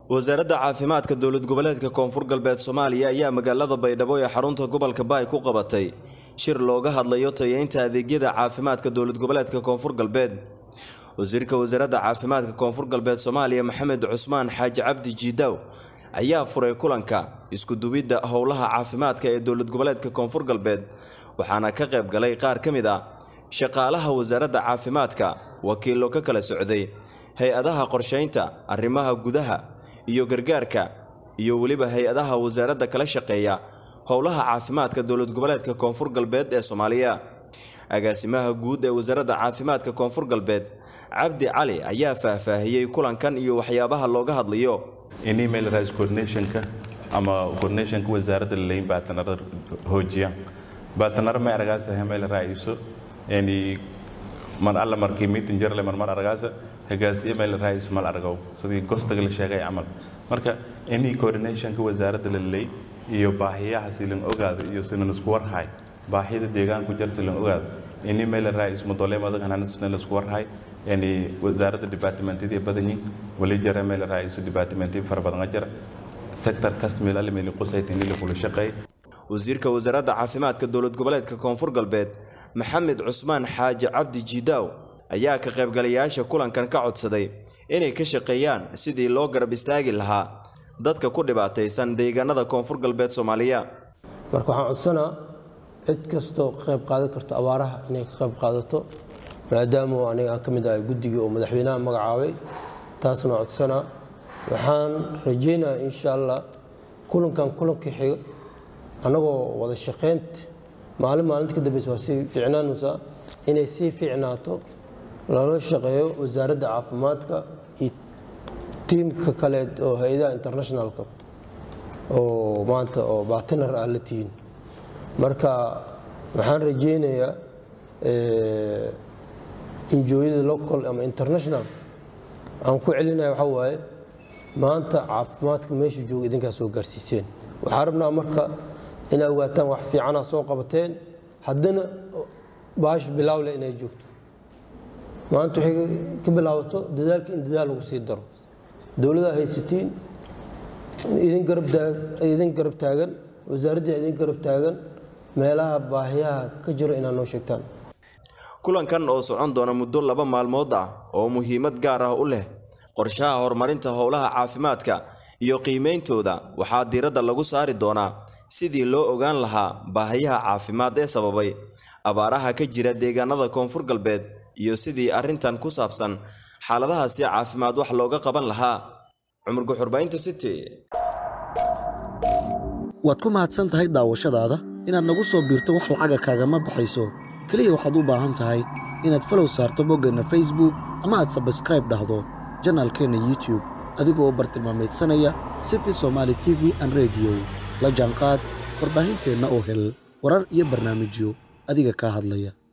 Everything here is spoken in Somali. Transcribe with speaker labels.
Speaker 1: wasaaradda caafimaadka dowlad goboleedka koonfur galbeed soomaaliya ayaa magaalada baydhabo ee xarunta gobolka baay ku qabatay shir looga hadlayo tayeynta adeegyada caafimaadka dowlad goboleedka koonfur galbeed wasiirka wasaaradda caafimaadka koonfur galbeed soomaaliya maxamed cusmaan xaaji cabdi jiidaaw ayaa furay kulanka isku-duwidda howlaha caafimaadka ee dowlad goboleedka koonfur galbeed waxaana ka qayb galay qaar ka mid ah shaqaalaha wasaaradda caafimaadka wakiillo ka kala socday hay-adaha qorshaynta arrimaha gudaha iyo gargaarka iyo weliba hay-adaha wasaaradda kala shaqeeya howlaha caafimaadka dowlad goboleedka koonfur galbeed ee soomaaliya agaasimaha guud ee wasaaradda caafimaadka koonfur galbeed cabdi cali ayaa faahfaahiyey kulankan iyo waxyaabaha looga hadlayo
Speaker 2: in email rise coordinationka ama coordinationka wasaaradda laleyn baatanarada hoojiya baatanaro may aragaasa hemel raiso yani mar alla markii meeting jarle mar mar aragaasa hagaas email rais mal argow sidii gostaga la sheegay camal marka any coordinationka wasaaradda laley iyo baahiyaha silan ogaado iyo sinan isku warhay baahida deegaanku jarta silan ogaado in email rais modole madag hananusna la isku warhay yani wasaaradda departmentadii badanyin wali jara email rais departmentadii fara badan jara sector kasmil alimili qusaytini la kula shaqeey
Speaker 1: wasiirka wasaaradda caafimaadka dowlad goboleedka koonfur galbeed maxamed cusmaan xaaji cabdi jiidaaw ayaa ka qaybgalayaasha kulankan ka codsaday inay ka shaqeeyaan sidii loo garab istaagi lahaa dadka ku dhibaataysan deegaanada koonfur galbeed soomaaliya
Speaker 3: marka waxaan codsanaa cid kastoo ka qayb qaadan karto abaaraha inay ka qayb qaadato maadaama aniga aan ka mid ahay guddigii oo madaxweynaha magacaabay taasna codsanaa waxaan rajaynayaa insha allah kulankan kulanka xiga annagoo wada shaqaynta maalin maalinta ka dambeysa waa sii fiicnaanaysaa inay sii fiicnaato lala shaqeeyo wasaaradda caafimaadka iyo tiimka kaleed oo hay-adaha internationalka oo maanta oo batinar ah la tihiin marka waxaan rajaynayaa injooyada local ama international aan ku celinaya waxaa waaye maanta caafimaadka meesha jooga idinkaa soo gaarsiiseen waxaan rabnaa marka inay ogaataan wax fiicanaa soo qabateen haddana baash bilaawle inay joogto maanta waxay ka bilaabato dadaalka in dadaal lagu sii daro dowladaa haysatiin idin garab taagan wasaaraddii idin garab taagan meelaha baahiyaha ka jiro inaad noo sheegtaan
Speaker 1: kulankan oo socon doona muddo laba maalmood ah oo muhiimad gaar ah u leh qorshaha horumarinta howlaha caafimaadka iyo qiimeyntooda waxaa diiradda lagu saari doonaa sidii loo ogaan lahaa baahiyaha caafimaad ee sababay abaaraha ka jira deegaanada koonfur galbeed iyo sidii arrintan ku saabsan xaaladahaasi caafimaad wax looga qaban lahaa cumar guxurbaynta city
Speaker 4: waad ku mahadsan tahay daawashadaada inaad nagu soo biirto wax lacaga kaagama baxayso keliya waxaad u baahan tahay inaad falow saarto boggeenna facebook ama aad sabskraib dhahdo janaalkeenna youtub adigoo bartilmaameedsanaya city somaali t v an rediyo la jaanqaad warbaahinteenna oo hel warar iyo barnaamijyo adiga kaa hadlaya